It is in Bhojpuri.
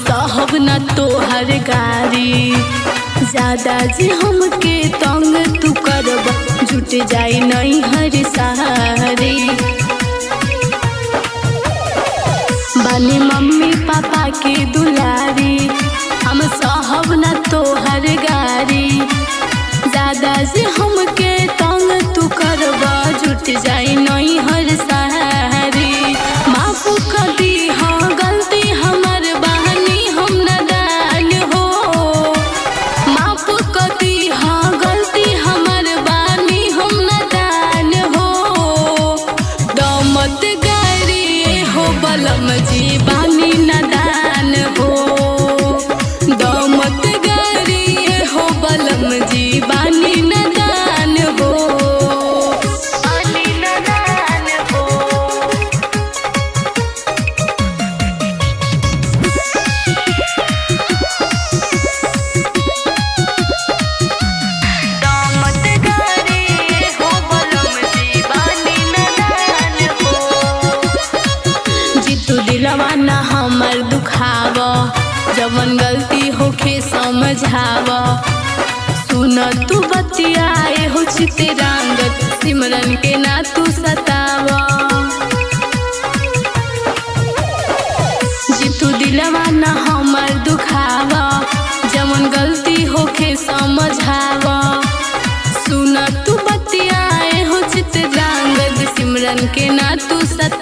सहब न तोहर गारी ज्यादा जी हमके तंग तू करब जुट जाई नहीं हर सहारी बानी मम्मी पापा के दुलारी हम सहब न तोहर गारी ज्यादा से हमके तंग तू करब जुट जाई नहीं हर सहारी माफ कर दी हाँ गलती हमर बहनी हम नदान हो माफ कर दी हाँ गलती हमर बानी हम नदान हो दमत गारी हो बलम जी बानी नदान हो दमत गारी हो बलम जी बानी नदान हो बानी नदान हो दामत गारी हो बलम जी बानी नदान हो जितू दिलवा न हमर दुखाव जवन गलती होखे समझाव सुन तू बतियाए हो चिते रंगत सिमरन के ना तू सताव जितू दिलवा न हमर दुखाव जवन गलती होखे समझाव सुन तू बतियाए हो चित रंगत सिमरन के ना तू सताव